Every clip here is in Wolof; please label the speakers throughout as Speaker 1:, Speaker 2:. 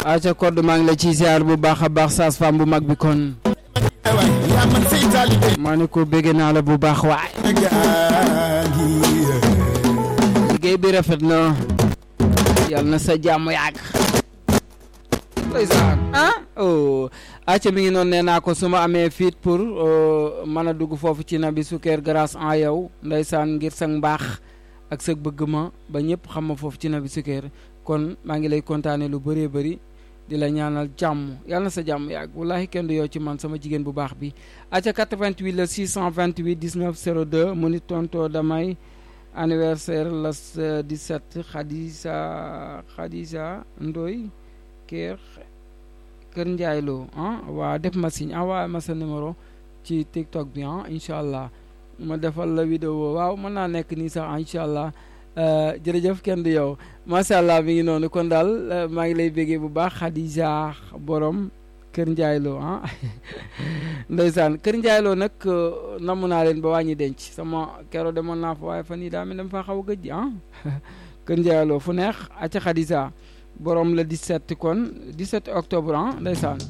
Speaker 1: aca code maa ngi la ci ziar bu baax a baax saas fam bu mag bi kon maa ne ko bégg naa la bu baax waay liggéey bi rafet na yal na sa jàmm yàgg ndeysaan ah oh acca mi ngi noonu nee naa ko su ma amee fit pour mën a dugg foofu ci nabi sukkeer grâce en yow ndeysaan ngir sa mbaax ak sa bëgg ma ba ñëpp xam ma foofu ci nabi sukkeer kon maa ngi lay kontaane lu bëree bëri di la ñaanal jàmm yàlla na sa jàmm yàgg wallahi kenn du yow ci man sama jigéen bu baax bi acca 88 la 628 19 02 mu ni tonto damay anniversaire la 17 Khadija Khadija Ndoy kër kër Ndiaye Lo ah waa def ma signe envoyé ma sa numéro ci TikTok bi ah incha allah ma defal la vidéo waaw mën naa nekk nii sax incha allah jërëjëf kenn du yow macha allah mi ngi noonu kon daal maa ngi lay béggee bu baax Khadija borom kër Ndiaye Lo ah ndeysaan kër Ndiaye Lo nag namm naa leen ba wàññi denc sama kero demoon naa fa waaye fan yii daa mel dama faa xaw a gëj ah kër Ndiaye Lo fu neex acca Khadija borom la 17 kon 17 octobre ah ndeysaan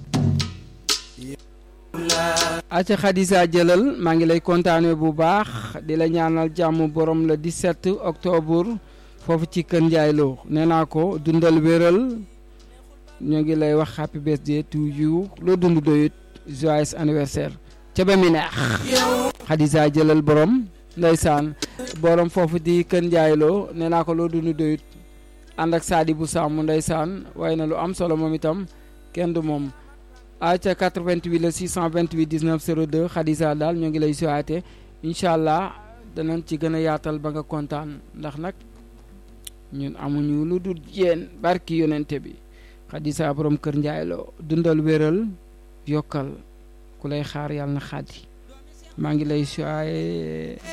Speaker 1: acca Khadija jëlal maa ngi lay kontaane bu baax di la ñaanal jàmm borom la 17 octobre foofu ci kër Ndiaye Lo nee naa ko dundal wéral ñoo ngi lay wax happy birthday to you loo dund doyut joyeux anniversaire ca ba mi neex Khadija jëlal borom ndeysaan borom foofu di kër Ndiaye Lo nee naa ko loo dund doyut ànd ak saadi bu sàmm ndeysaan waaye na lu am solo moom itam kenn du moom aca 88 la 628 19 02 Khadija daal ñoo ngi lay souhaité incha allah danañ ci gën a yaatal ba nga kontaan ndax nag ñun amuñu lu dul yéen barki yonente bi Khadija borom kër Ndiaye Lo dundal wéral yokkal ku lay xaar yàlla na xaddi maa ngi lay souhaité